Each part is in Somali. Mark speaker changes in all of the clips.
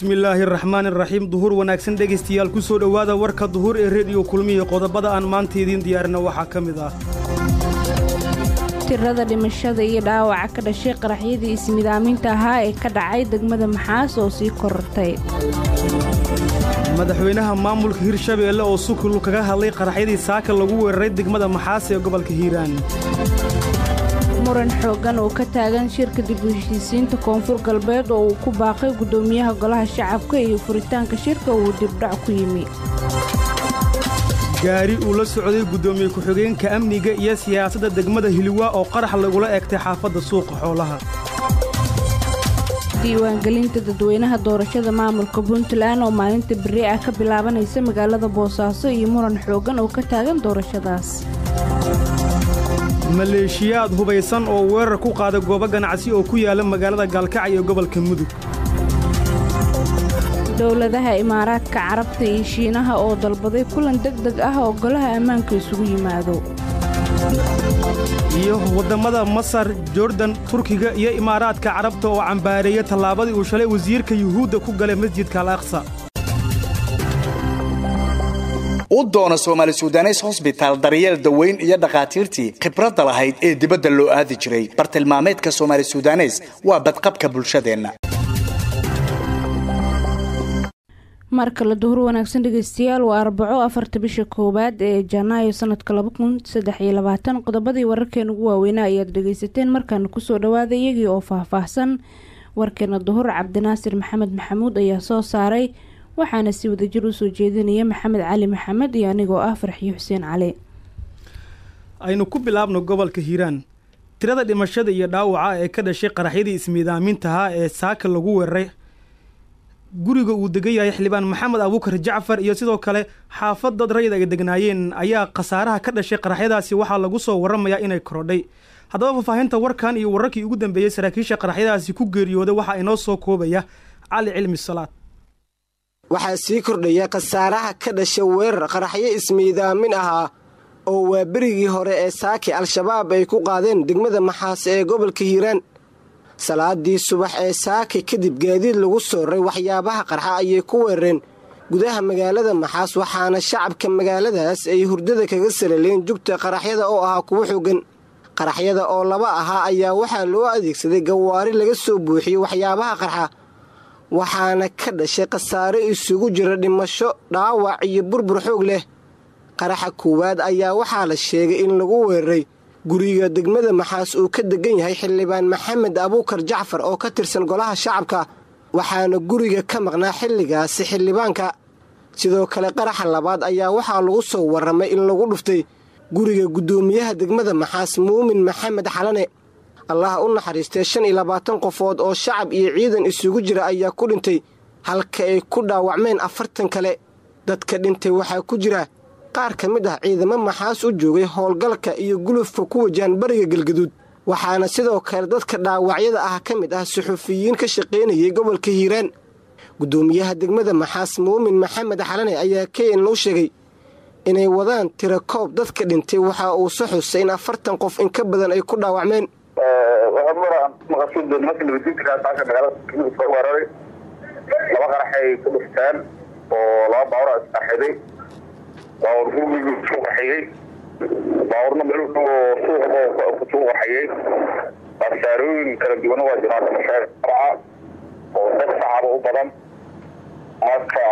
Speaker 1: bismillaahi araxmaan iraxiim duhur wanaagsan dhegaystayaal ku soo dhowaada warka duhur ee rediyo kulmiya qodobada aan maanta idiin diyaarina waxaa ka mid ah
Speaker 2: tirada dhimashada iyo dhaawaca ka dhashay qaraxyadii ismidaaminta ahaa ee ka dhacay degmada maxaas oo sii korortay
Speaker 1: madaxweynaha maamulka hirshabeelle oo sukul kaga hadlay qaraxyadii saaka lagu weeraray degmada maxaas ee gobolka hiiraan
Speaker 2: muran xooggan oo ka taagan shirka dib u heshiisiinta koonfur galbeed oo uu ku baaqay guddoomiyaha golaha shacabka iyo furitaanka shirka uu dibdhac ku yimi
Speaker 1: gaari uu la socday guddoomiye ku-xigeenka amniga iyo siyaasadda degmada hiliwaa oo qarax lagula egtay xaafadda suuqa xoolaha
Speaker 2: diiwaangelinta dadweynaha doorashada maamulka puntland oo maalinta berri ah ka bilaabanaysa magaalada boosaaso iyo muran xooggan oo ka taagan doorashadaas
Speaker 1: maleeshiyaad hubaysan oo weerar ku qaada goobo ganacsi oo ku yaala magaalada gaalkacyo ee gobolka mudug
Speaker 2: dowladaha imaaraadka carabta iyo shiinaha oo dalbaday kulan deg deg ah oo golaha ammaanka isugu yimaado
Speaker 1: iyo waddamada masar jordan turkiga iyo imaaraadka carabta oo cambaareeya tallaabadii uu shalay wasiirka yuhuudda ku galay masjidka al aqsa
Speaker 3: u doono soomaali sudanes hosbitaal daryeel daweyn iyo dhakhaatiirtii khibradda lahayd ee dibadda loo aadi jiray bartilmaameedka soomaali sudanes waa badqabka bulshadeenna
Speaker 2: mar kale duhur wanaagsan dhegeystayaal waa arbaco afarta bisha koowaad ee janaayo sanadka laba kun saddex iyo labaatan qodobadii wararkeena ugu waaweynaa ayaad dhegeysateen markaana kusoo dhawaada iyagii oo faahfaahsan warkeena duhur cabdinaasir maxamed maxamuud ayaa soo saaray waxaana si wadajir usoo jeedinaya maxamed cali maxamed iyo anigoo ah farxiyo xuseen cali
Speaker 1: aynu ku bilaabno gobolka hiiraan tirada dhimashada iyo dhaawaca ee ka dhashay qaraxyadii ismiidaamintahaa ee saaka lagu weeraray guriga uu degan yahay xildhibaan maxamed abuukar jacfar iyo sidoo kale xaafad dad rayid ay degnaayeen ayaa khasaaraha ka dhashay qaraxyadaasi waxaa lagu soo waramayaa inay korodhay haddaba faahfaahinta warkan iyo wararkii ugu dambeeyey saraakiisha qaraxyadaasi ku geeriyooday waxaa inoo soo koobaya cali cilmi salaad
Speaker 4: waxaa sii kordhaya khasaaraha ka dhasha weerar qaraxyo ismiidaamin ahaa oo waa berigii hore ee saaki al-shabaab ay ku qaadeen degmada maxaas ee gobolka hiiraan salaadii subax ee saaki kadib gaadiid lagu sooray waxyaabaha qarxa ayay ku weerareen gudaha magaalada maxaas waxaana shacabka magaaladaas ay hurdada kaga salaleen jugta qaraxyada oo ahaa kuwo xoogan qaraxyada oo laba ahaa ayaa waxaa loo adeegsaday gawaari laga soo buuxiyey waxyaabaha qarxa waxaana ka dhashay khasaare isugu jira dhimasho dhaawac iyo burbur xoog leh qaraxa koowaad ayaa waxaa la sheegay in lagu weeraray guriga degmada maxaas uu ka degan yahay xildhibaan maxamed abuukar jacfar oo ka tirsan golaha shacabka waxaana guriga ka maqnaa xilligaasi xildhibaanka sidoo kale qaraxa labaad ayaa waxaa lagu soo warramay in lagu dhuftay guriga guddoomiyaha degmada maxaas muumin maxamed xalane allah u naxariistay shan iyo labaatan qofood oo shacab iyo ciidan isugu jira ayaa ku dhintay halka ay ku dhaawacmeen afartan kale dadka dhintay waxaa ku jira qaar ka mid ah ciidamo maxaas u joogay howlgalka iyo gulufka ku wajahan bariga galgaduud waxaana sidoo kale dadka dhaawacyada ah ka mid ah suxufiyiin ka shaqaynayay gobolka hiiraan guddoomiyaha degmada maxaas muumin maxamed xalane ayaa kn u sheegay inay wadaan tira koob dadka dhintay waxa uu se xusay in afartan qof in ka badan ay ku dhaawacmeen
Speaker 5: weeraray laba qaraxay ku dhufteen oo laba baawra isqarxiday baawur gurigii isku qaxiyey baawurna meel u dhow oo suuqa kusuu qaxiyey khasaarooyin kala duwana waa jiraan dhimashaa oo dad shacaba u badan marka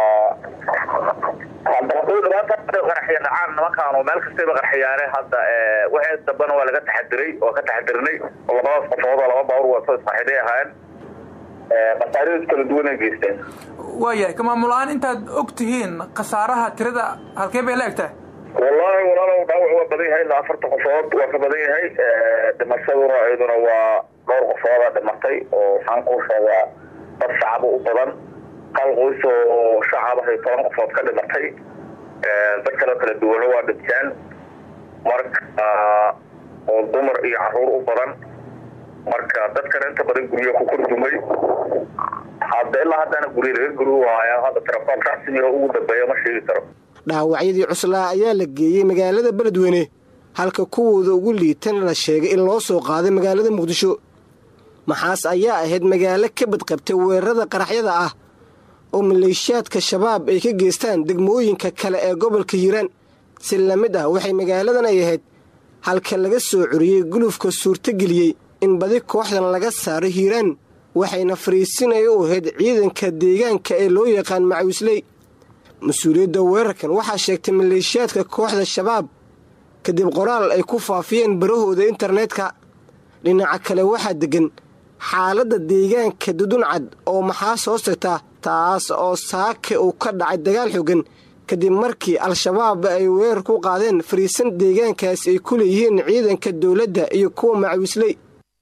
Speaker 5: qaraxiya dhacaan nimankaanu meel kastayba qarxiyaane hadda wixii dambena waa laga taxadiray oo ka taxadirinay oo labadaas qofood oo laba baawur wato isqaxiday ahaayeen khasaaradiis kala duwanay geysteen
Speaker 6: waayahay ka maamul ahaan intaad og tihiin khasaaraha tirada halkee bay la egtahay
Speaker 5: wallaahi walaalow dhaawac waa badan yahay ilaa afartan qofood waa ka badan yahay dhimashaduna iyaduna waa dhowr qofooda dhimatay oo waxaan kuu sheegaa dad shacaba u badan hal qoys oo shacabahay toban qofood ka dhimatay dad kaleo kala duwana waa dhinteen marka oo dumar iyo caruur u badan marka dadkana inta badan guryo ku kordumay hadda ilaa haddana guryo laga guri waaya hadda tarakoon rasmi oo ugu dambeeya ma sheegi karo
Speaker 4: dhaawacyadii cuslaa ayaa la geeyey magaalada beledweyne halka kuwooda ugu liitana la sheegay in loo soo qaaday magaalada muqdisho maxaas ayaa ahayd magaalo ka badqabtay weerarada qaraxyada ah oo maleeshiyaadka shabaab ay ka geystaan degmooyinka kale ee gobolka hiiraan si la mid ah waxay magaaladan ay ahayd halka laga soo curiyey gulufka suurtageliyey in badi kooxdan laga saaro hiiraan waxayna fariisinaya u ahayd ciidanka deegaanka ee loo yaqaan macawisley mas-uuliyadda weerarkan waxaa sheegtay maleeshiyaadka kooxda shabaab kadib qoraal ay ku faafiyeen barahooda internetka dhinaca kale waxaa deggan xaaladda deegaanka duduncad oo maxaas hoos tagta taas oo saake uu ka dhacay dagaal xogan kadib markii al-shabaab ay weerar ku qaadeen fariisan deegaankaas ay ku leeyihiin ciidanka dowladda iyo kuwa macawisley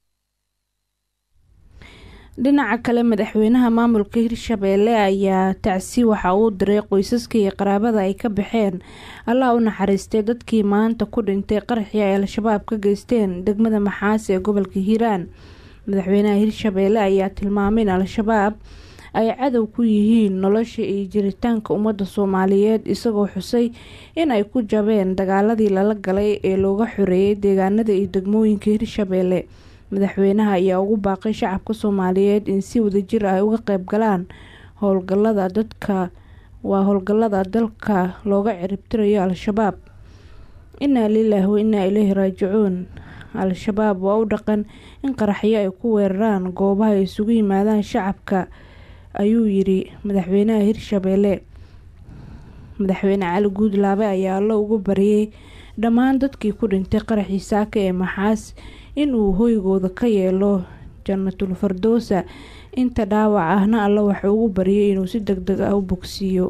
Speaker 2: dhinaca kale madaxweynaha maamulka hirshabeelle ayaa tacsi waxa uu diray qoysaska iyo qaraabada ay ka baxeen allah u naxariistay dadkii maanta ku dhintay qaraxii ay al-shabaab ka geysteen degmada maxaas ee gobolka hiiraan madaxweynaha hirshabeelle ayaa tilmaamay in al-shabaab ay cadow ku yihiin nolosha iyo jiritaanka ummadda soomaaliyeed isagoo xusay in ay ku jabeen dagaaladii lala galay ee looga xoreeyay deegaanada iyo degmooyinka hirshabeelle madaxweynaha ayaa ugu baaqay shacabka soomaaliyeed in si wadajir ay uga qeyb galaan howlgalada dadka waa howlgalada dalka looga ciribtirayo al-shabaab inaa lilaahi wa inaa ileyhi raajicuun al-shabaab waa u dhaqan in qaraxyo ay ku weeraraan goobaha ay isugu yimaadaan shacabka ayuu yiri madaxweynaha hirshabeelle madaxweyne cali guudlaabe ayaa allo ugu bariyay dhammaan dadkii ku dhintay qaraxii saaka ee maxaas inuu hoygooda ka yeelo jannatul fardoosa inta dhaawac ahna alla waxuu ugu bariyay inuu si deg deg ah u bogsiiyo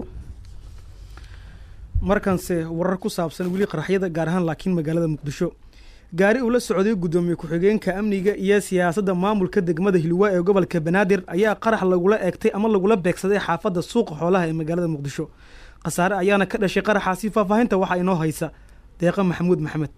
Speaker 1: markanse warar ku saabsan weli qaraxyada gaar ahaan laakiin magaalada muqdisho gaari uu la socday guddoomiye ku-xigeenka amniga iyo siyaasadda maamulka degmada hilwaa ee gobolka banaadir ayaa qarax lagula eegtay ama lagula beegsaday xaafadda suuqa xoolaha ee magaalada muqdisho khasaare ayaana ka dhashay qaraxaasi faahfaahinta waxaa inoo haysa deeqa maxamuud maxamed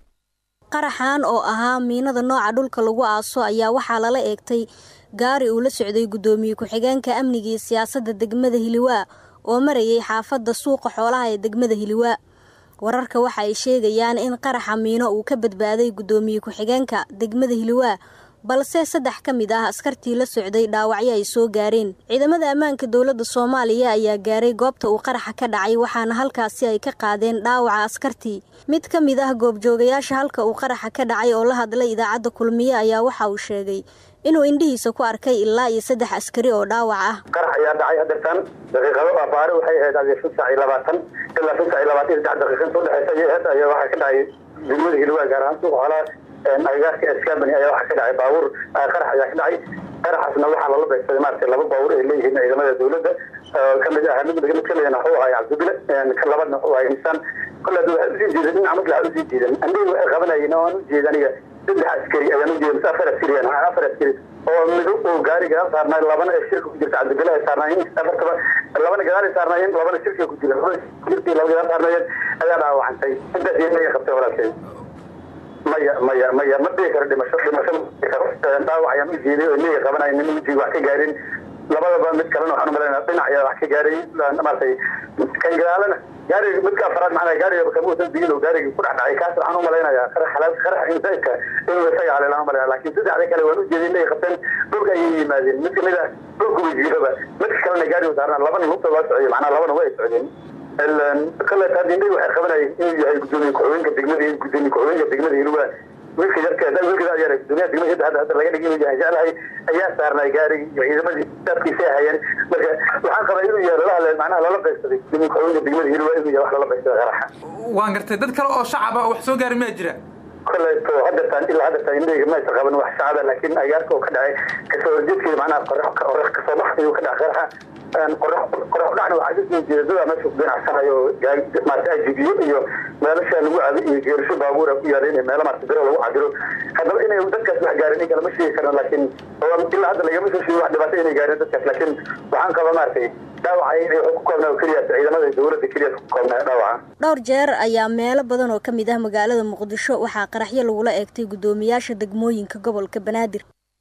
Speaker 7: qaraxan oo ahaa miinada nooca dhulka lagu aaso ayaa waxaa lala eegtay gaari uu la socday guddoomiye ku-xigeenka amniga iyo siyaasadda degmada hiliwaa oo marayay xaafadda suuqa xoolaha ee degmada hiliwaa wararka waxa ay sheegayaan in qaraxa miino uu ka badbaaday guddoomiye ku-xigeenka degmada hiliwaa balse saddex ka mid ah askartii la socday dhaawacyo ay soo gaareen ciidamada ammaanka dowladda soomaaliya ayaa gaaray goobta uu qaraxa ka dhacay waxaana halkaasi ay ka qaadeen dhaawaca askartii mid ka mid ah goobjoogayaasha halka uu qaraxa ka dhacay oo la hadlay idaacadda kulmiye ayaa waxa uu sheegay inuu indhihiisa ku arkay ilaa iyo saddex askari oo dhaawac ah
Speaker 5: qarax ayaa dhacay hadeertan daqiiqado abaare waxay ahayd adi shan saac iyo labaatan ilaa shan saac iyo labaatan iyo saddex daqiiqa inta udhexeysa ayay ahayd ayaa waxaa ka dhacay degmada hilwaa gaar ahaan suuqa xoolaha agagaarka escabany ayaa waxaa ka dhacay baabuur qarax ayaa ka dhacay qaraxaasna waxaa lala beegsaday maaragtay laba baabuur ay leeyihiin ciidamada dowladda kamid ah mid mid kamidana wuxuu ahay cabdibile kan labadna wuxuu ahay insaan kole hadda waxay usii jeedan dhinaca mid laxa usii jeedan andhihi waxay qabanayeen oo aan ujeeda aniga saddex askari ayaan ujeeda mise afar askari afar askari oo mid oo gaari gadaal saarnaay labana ee shirka ku jirta cabdibile ay saarnaayeen afartaba labana gadaal ay saarnaayeen labana shirka ku jira labana shirkii laba gadaal saarnaayeen ayaa dhaawacantay intaas iyaga qabtay walaalkay maya maya maya ma dhigi karo dhimasho dhimasho ma dhigi karo dhaawac ayaan u jeeday oo liga qabanaya nin ujiga wax ka gaarin labadaba mid kalena waxaan umalayna dhinac ayaa wax ka gaaray maaragtay kan gadaalana gaariga midka afaraad macnaa gaariga kamuusan digin oo gaariga ku dhex dhacay kaas waxaan umalaynayaa qarax xalaal qarax insaidka inuu isaga haleelaan umalayna laakiin saddexda kale waan u jeeday inay qabteen dhulka ayay yimaadeen mid kamid ah dhulka wajiiraba midka kalena gaariga saarnaa labana lugta loo socday macnaa labana way socdeen kale taadindhay waxay qabanayeen inuu yahay gudoomiye ku-xigeenka degmada gudoomiye ku-xigeenka degmada hilwaa wiilka yarkeeda wiilka yar gudoomiyaha degmada hadda hadda laga dhigay inuu yahay jeclahay ayaa saarnay gaarigi iyo ciidamadii daadkiisay hayeen marka waxaan qabaa inuu yahay lala hadlay macnaha lala beegsaday gudoomiye ku-xigeenka degmada hilwaa inuu yahay wax lala beegsaday qaraxa
Speaker 6: waan gartay dad kale oo shacab ah wax soo gaari maa jira
Speaker 5: koleeto hadeertaan ilaa hadeertaan indhayga maysa qaban wax shacaba laakiin agaarka oo ka dhacay kasoo horjeedkeeda macnaha qorax qorax kasoo bax ayuu ka dhacay qaraxa qorax dhacna waxaa kasoo jeeda dadaa meesha ku ganacsanayo maarata ajibiyo iyo meelasha lagu cabo iyo geerisho baabuura ku yaaleen iyo meelo maarata biro lagu cabiro haddaba inay dadkaas wax gaarin in kale ma sheegi karno laakiin ilaa hadda lagama soo sheegi wax dhibaato inay gaareen dadkaas laakiin waxaan qabaa maaragtay dhaawaca wuxuu ku koobnaa oo keliya ciidamada dowladda keliya ku koobnaa dhaawaca
Speaker 7: dhowr jeer ayaa meelo badan oo ka mid ah magaalada muqdisho waxaa qaraxyo lagula eegtay guddoomiyaasha degmooyinka gobolka banaadir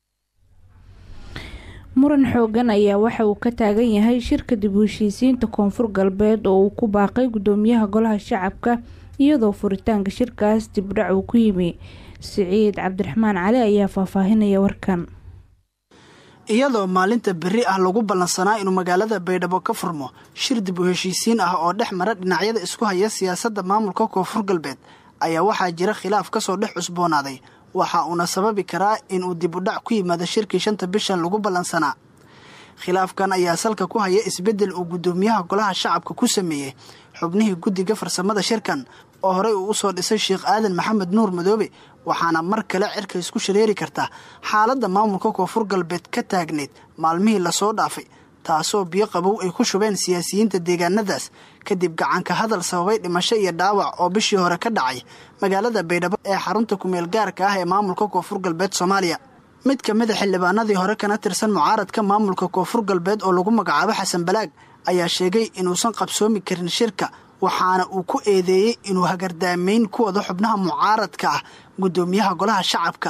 Speaker 2: muran xoogan ayaa waxa uu ka taagan yahay shirka dib u heshiisiinta koonfur galbeed oo uu ku baaqay guddoomiyaha golaha shacabka iyadoo furitaanka shirkaas dibdhac uu ku yimi siciid cabdiraxmaan cali ayaa faahfaahinaya warkan
Speaker 8: iyadoo maalinta berri ah lagu ballansanaa inuu magaalada baydhabo ka furmo shir dib u heshiisiin ah oo dhex mara dhinacyada isku haya siyaasadda maamulka koonfur galbeed ayaa waxaa jira khilaaf kasoo dhex cusboonaaday waxa uuna sababi karaa inuu dib u dhac ku yimaado shirkii shanta bishan lagu ballansanaa khilaafkan ayaa salka ku haya isbeddel uu guddoomiyaha golaha shacabka ku sameeyey xubnihii guddiga farsamada shirkan oo horey uu usoo dhisay sheekh aadan maxamed nuur madoobe waxaana mar kale cirka isku shareeri karta xaaladda maamulka koonfur galbeed ka taagneyd maalmihii lasoo dhaafay taasoo biyo qabow ay ku shubeen siyaasiyiinta deegaanadaas kadib gacanka hadal sababay dhimasho iyo dhaawac oo bishii hore ka dhacay magaalada baydhabo ee xarunta kumeel gaarka ah ee maamulka koonfur galbeed soomaaliya mid ka mid a xildhibaanadii hore kana tirsan mucaaradka maamulka koonfur galbeed oo lagu magacaabo xasan balaag ayaa sheegay inuusan qabsoomi karin shirka waxaana uu ku eedeeyey inuu hagardaamayn ku wado xubnaha mucaaradka ah guddoomiyaha golaha shacabka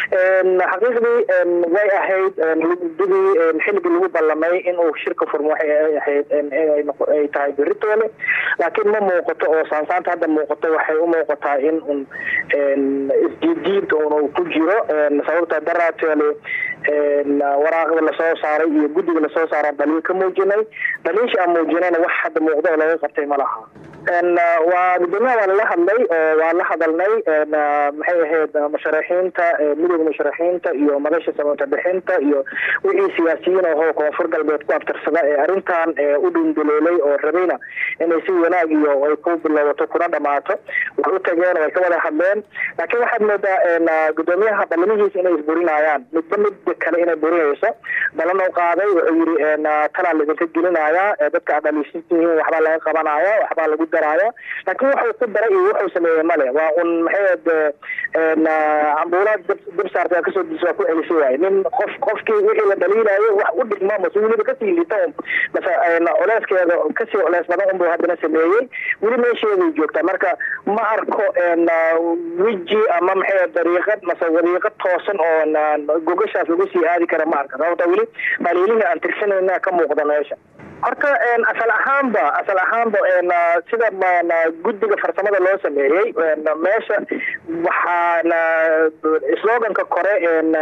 Speaker 9: xaqiiqdii way ahayd guddigii xilligii lagu ballamay inuu shirka furmo waxay ahayd ay tahay beritoole laakiin ma muuqato oo saansaanta hadda muuqato waxay u muuqataa in un isjiidjiid un ku jiro sababta daraatoole waraaqda lasoo saaray iyo guddiga lasoo saara dhaliil ka muujinay dhaliilsha aan muujinayna wax hadda muuqdo oo laga qabtay ma laha waa gudoomiyaha waa lala hadlay waa la hadalnay maxay ahayd musharaxiinta midooda musharaxiinta iyo madasha samata bixinta iyo wixii siyaasiyiin ahoo koonfur galbeed ku abtirsada ee arrintan u dhindaloolay oo rabayna inay si wanaag iyo ay ku bilowdato kuna dhamaato way u tageen way ka wada hadleen laakiin waxaad moodaa gudoomiyaha ballamihiisa inay isburinayaan midba midba kale inay burinayso ballan u qaaday wuxuu yiri talaa laidinka gelinayaa dadka aad dhaliishantihiin waxbaa laga qabanaya waxbaa lagu daraya laakiin wuxuu ku daray iyo wuxuu sameeyey male waa un maxayd cambuulaad dib saarta kasoo dis waa ku celisay waaye nin qof qofkii wixii la dhaliilayo wax u dhigma mase weliba kasii liita un mase culeyskeeda kasii culeys badan unbuu haddana sameeyey weli meesheeday joogtaa marka ma arko weji ama maxay dariiqad mase wadiiqad toosan oo gogashaas lagu sii aadi kara ma arka sababta weli dhaliilihii aan tirsanayna ka muuqda meesha horta asal ahaanba asal ahaanba sida guddiga farsamada loo sameeyey meesha waxaana sloganka kore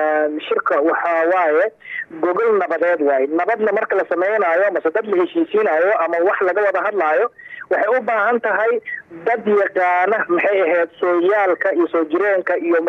Speaker 9: shirka waxaa waaye gogol nabadeed waaye nabadna marka la sameynayo mase dad la heshiisiinayo ama wax laga wada hadlaayo waxay u baahan tahay dad yaqaana maxay ahayd sooyaalka iyo soo jireenka iyo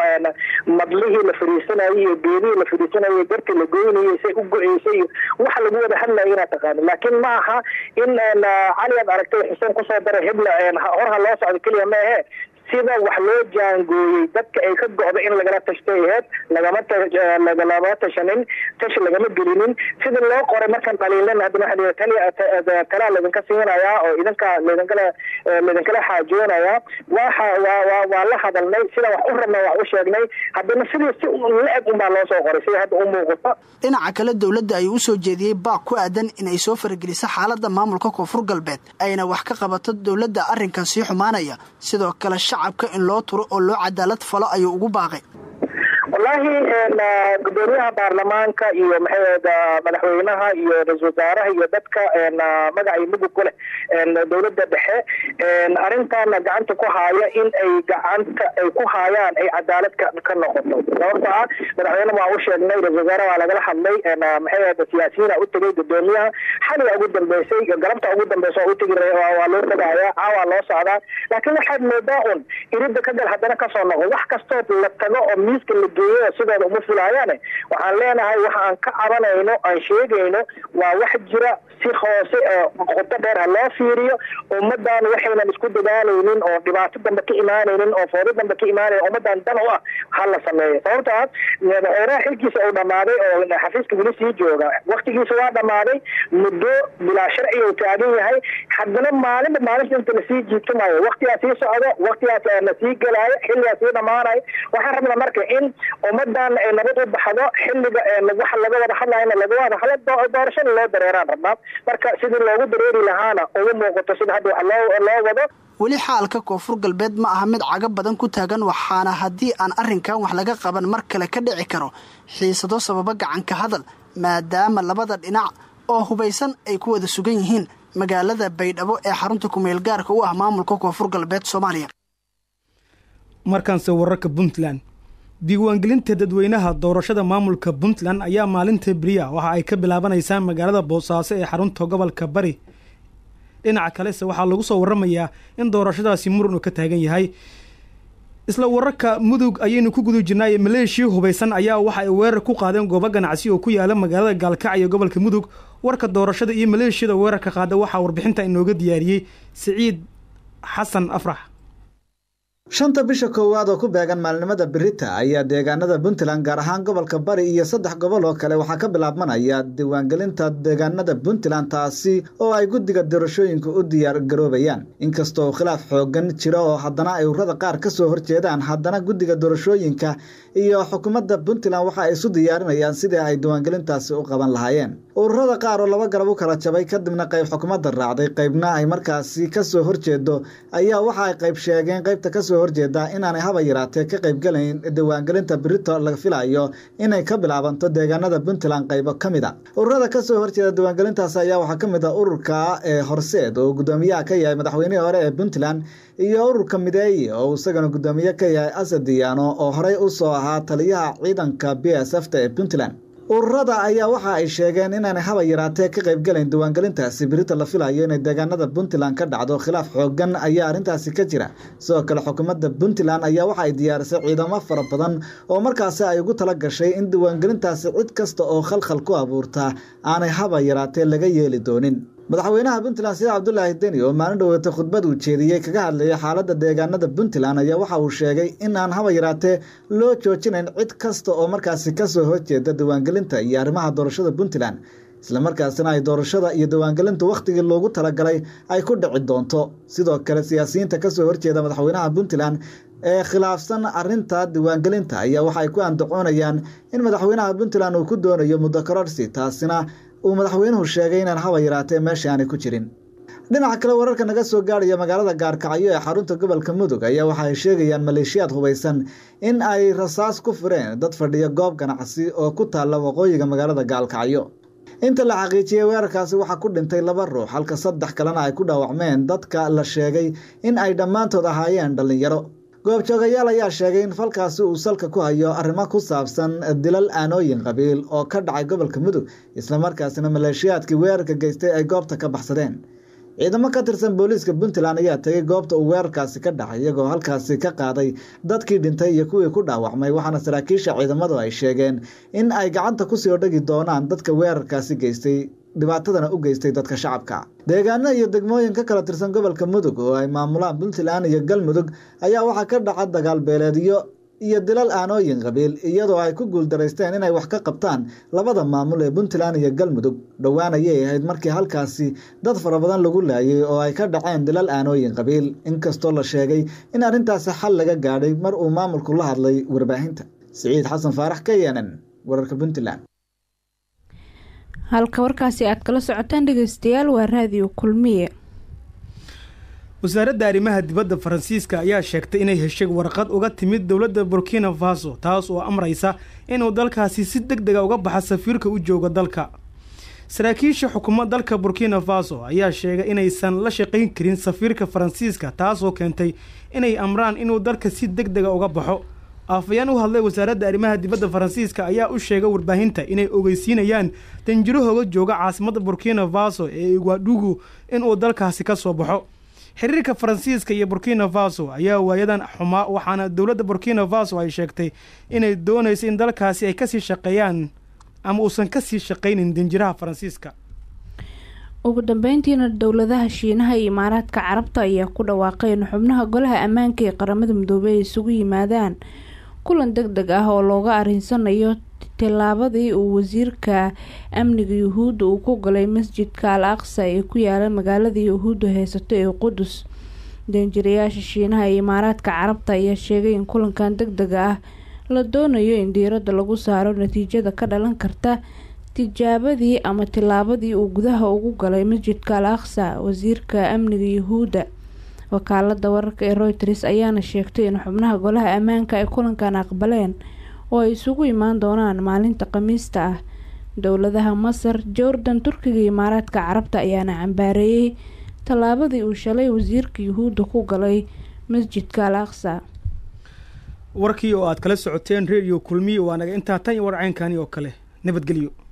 Speaker 9: madlihii la fadhiisanayay iyo geedihii la fadhiisanayay darti la goynayay say u go-eysay iyo waxa lagu wada hadlayo inaad taqaano laakiin ma aha in cali aad aragtay xuseen kusoo daray hebla horha loo socdo keliya ma ahe sida wax loo jaangooyey dadka ay ka go-da in lagala tashtay aheyd lagama lagalama tashanin tashi lagama gelinin sida loo qoray markaan dhaliilan haddana waxa taliya talaa laydinka siinayaa oo idinka laydinkala laydinkala xaajoonayaa waxa waa waa la hadalnay sida wax u rabna wax u sheegnay haddana sidii si la-eg unbaa loo soo qoray sida hadda u muuqato
Speaker 8: dhinaca kale dowladda ayuu usoo jeediyey baaq ku aadan inay soo farageliso xaaladda maamulka koonfur galbeed ayna wax ka qabato dowladda arrinkan sii xumaanaya sidoo kale shacabka in loo turo oo loo cadaalad falo ayuu ugu baaqay
Speaker 9: wallaahi gudoomiyaha baarlamaanka iyo maxay madaxweynaha iyo ra-isul wasaaraha iyo dadka magaca iyo mugug ku leh dowladda dhexe arrintaana gacanta ku haaya in ay gacanta ay ku haayaan ay cadaalad ka noqoto sababto ah madaxweyne waa u sheegnay ra-isul wasaare waa lagala hadlay maxay siyaasiyiina u tegay gudoomiyaha xaliga ugu dambeysay galabta ugu dambeysa waa u tegi waa loo tagaaya caawaa loo socdaa laakiin waxaad moodaa un irida ka gal haddana kasoo noqo wax kastoo la tago oo miiska la geeyo sidooda uma fulaayaane waxaan leenahay waxa aan ka cabanayno aan sheegayno waa wax jira si hoose qoto dheer ha loo fiiriyo ummadan waxaynan isku dadaalaynin oo dhibaato dambe ka imaanaynin oo foodo dambe ka imaanayn ummadan dan u ah ha la sameeyo sababto ah madaxweynaha xilkiisa uu dhammaaday oo xafiiska weli sii jooga waktigiisa waa dhammaaday muddo bilaa sharci uu taagan yahay haddana maalinba maalinta inta lasii jiibtumayo waktigaa sii socdo waktigaas la sii gelaayo xilligaa sii dhammaanayo waxaan rabnaa marka in ummadan ay nabad u baxdo xilliga waxa laga wada hadlayna laga wada hadlo doorashada loo dareeraan rabnaa marka sidii loogu dareeri lahaana ugu muuqato sida hadda wax loo loo wado
Speaker 8: weli xaalka koonfur galbeed ma aha mid caga badan ku taagan waxaana haddii aan arrinkan wax laga qaban mar kale ka dhici karo xiisado sababa gacanka hadal maadaama labada dhinac oo hubaysan ay ku wada sugan yihiin magaalada baydhabo ee xarunta kumeel gaarka u ah maamulka koonfur galbeed soomaaliya
Speaker 1: markaanse wararka puntland diiwaangelinta dadweynaha doorashada maamulka puntland ayaa maalinta beriya waxa ay ka bilaabanaysaa magaalada boosaaso ee xarunta gobolka bari dhinaca kalese waxaa lagu soo waramayaa in doorashadaasi muran uu ka taagan yahay isla wararka mudug ayaynu ku guda jirnaaye maleeshiya hubaysan ayaa waxa ay weerar ku qaadeen goobo ganacsi oo ku yaala magaalada gaalkacyo gobolka mudug warka doorashada iyo maleeshiyada weerarka qaada waxaa warbixinta inooga diyaariyey siciid xasan afrax
Speaker 10: shanta bisha koowaad oo ku beegan maalinimada berita ayaa deegaanada puntland gaar ahaan gobolka bari iyo saddex gobol oo kale waxaa ka bilaabmanaya diiwaangelinta deegaanada puntland taasi oo ay guddiga doorashooyinka u diyaar garoobayaan inkastoo khilaaf xoogan jira oo haddana ay ururada qaar ka soo horjeedaan haddana guddiga doorashooyinka iyo xukuumadda puntland waxa ay isu diyaarinayaan sidii ay diiwaangelintaasi u qaban lahaayeen ururada qaar oo laba garab u kala jabay kadibna qayb xukuumadda raacday qaybna ay markaasi kasoo horjeedo ayaa waxa ay qayb sheegeen qaybta kasoo horjeeda inaanay haba yaraatee ka qaybgalayn diiwaangelinta berito laga filayo inay ka bilaabanto deegaanada puntland qaybo ka mid a ururada kasoo horjeeda diiwaangelintaas ayaa waxaa ka mid a ururka ee horseed oo guddoomiyaha ka yahay madaxweynihii hore ee puntland iyo ururka mideeye oo isagana guddoomiye ka yahay asad diyaano oo horey usoo ahaa taliyaha ciidanka b s f ta ee puntland ururada ayaa waxa ay sheegeen inaanay haba yaraatee ka qaybgalayn diiwaangelintaasi berita la filayo inay deegaanada puntland ka dhacdo khilaaf xoogan ayaa arrintaasi ka jira sidoo kale xukuumadda puntland ayaa waxa ay diyaarisay ciidamo fara badan oo markaasi ay ugu tala gashay in diiwaangelintaasi cid kasta oo khalkhal ku abuurta aanay haba yaraatee laga yeeli doonin madaxweynaha puntland sida cabdulaahi deni oo maalin dhoweeta khudbad uu jeediyey kaga hadlayay xaaladda deegaanada puntland ayaa waxa uu sheegay in aan haba yaraatee loo joojinayn cid kasta oo markaasi kasoo horjeeda diiwaangelinta iyo arrimaha doorashada puntland islamarkaasina ay doorashada iyo diiwaangelintu wakhtigii loogu talagalay ay ku dhici doonto sidoo kale siyaasiyiinta kasoo horjeeda madaxweynaha puntland ee khilaafsan arinta diiwaangelinta ayaa waxa ay ku andacoonayaan in madaxweynaha puntland uu ku doonayo muddo kororsi taasina uu madaxweynuhu sheegay inaan haba yaraatee meesha aanay ku jirin dhinaca kale wararka naga soo gaarhaya magaalada gaarkacyo ee xarunta gobolka mudug ayaa waxa ay sheegayaan maleeshiyaad hubaysan in ay rasaas ku fureen dad fadhiya goob ganacsi oo ku taalla waqooyiga magaalada gaalkacyo inta la xaqiijiyey weerarkaasi waxaa ku dhintay laba ruux halka saddex kalena ay ku dhaawacmeen dadka la sheegay in ay dhammaantood ahaayeen dhallinyaro goobjoogayaal ayaa sheegay in falkaasi uu salka ku hayo arrimo ku saabsan dilal aanooyin qabiil oo ka dhacay gobolka mudug islamarkaasina maleeshiyaadkii weerarka geystay ay goobta ka baxsadeen ciidamo ka tirsan booliiska puntland ayaa tegay goobta uu weerarkaasi ka dhacay iyagoo halkaasi ka qaaday dadkii dhintay iyo kuwii ku dhaawacmay waxaana saraakiisha ciidamadu ay sheegeen in ay gacanta kusii odhagi doonaan dadka weerarkaasi geystay dhibaatadana u geystay dadka shacabka deegaano iyo degmooyin ka kala tirsan gobolka mudug oo ay maamulaan puntland iyo galmudug ayaa waxaa ka dhaca dagaal beeleedyo iyo dilal aanooyin qabiil iyadoo ay ku guuldaraysteen inay wax ka qabtaan labada maamul ee puntland iyo galmudug dhowaan ayay ahayd markii halkaasi dad fara badan lagu laayay oo ay ka dhaceen dilal aanooyin qabiil inkastoo la sheegay in arrintaasi xal laga gaadhay mar uu maamulku la hadlay warbaahinta siciid xasan faarax k n n wararka puntland
Speaker 2: halka warkaasi aad kala socotaan dhegeystayaal waa raadiyo kulmiye
Speaker 1: wasaaradda arrimaha dibadda faransiiska ayaa sheegtay inay heshay warqad uga timid dowladda burkina faso taas oo amraysa inuu dalkaasi si deg dega uga baxa safiirka u jooga dalka saraakiisha xukuumad dalka burkina faso ayaa sheegay inaysan la shaqayn karin safiirka faransiiska taasoo keentay inay amraan inuu dalka si deg dega uga baxo afayaan u hadlay wasaaradda arrimaha dibadda faransiiska ayaa u sheegay warbaahinta inay ogeysiinayaan danjirahooga jooga caasimadda burkina faso ee igwaadhugu inuu dalkaasi ka soo baxo xiriirka faransiiska iyo burkina faso ayaa waayadan xumaa waxaana dowladda burkina faso ay sheegtay inay doonayso in dalkaasi ay kasii shaqeeyaan ama uusan kasii shaqaynin danjiraha faransiiska
Speaker 2: ugu dambeyntiina dowladaha shiinaha iyo imaaraadka carabta ayaa ku dhawaaqay in xubnaha golaha ammaanka ee qaramada midoobey ay isugu yimaadaan kulan deg deg ah oo looga arinsanayo tillaabadii uu wasiirka amniga yuhuudda uu ku galay masjidka al aqsa ee ku yaala magaalada yuhuudda haysato ee qudus danjirayaasha shiinaha iyo imaaraadka carabta ayaa sheegay in kulankan deg dega ah la doonayo in diiradda lagu saaro natiijada ka dhalan karta tijaabadii ama tillaabadii uu gudaha ugu galay masjidka al aqsa wasiirka amniga yuhuudda wakaalada wararka ee royters ayaana sheegtay in xubnaha golaha ammaanka ay kulankan aqbaleen oo ay isugu imaan doonaan maalinta khamiista ah dowladaha masar jordan turkiga iyo imaaraadka carabta ayaana cambaareeyey tallaabadii uu shalay wasiirka yuhuudda ku galay masjidka al aqsa
Speaker 1: warkii oo aad kala socoteen redio kulmiye waa naga intaa tan iyo warceynkani oo kale nabadgelyo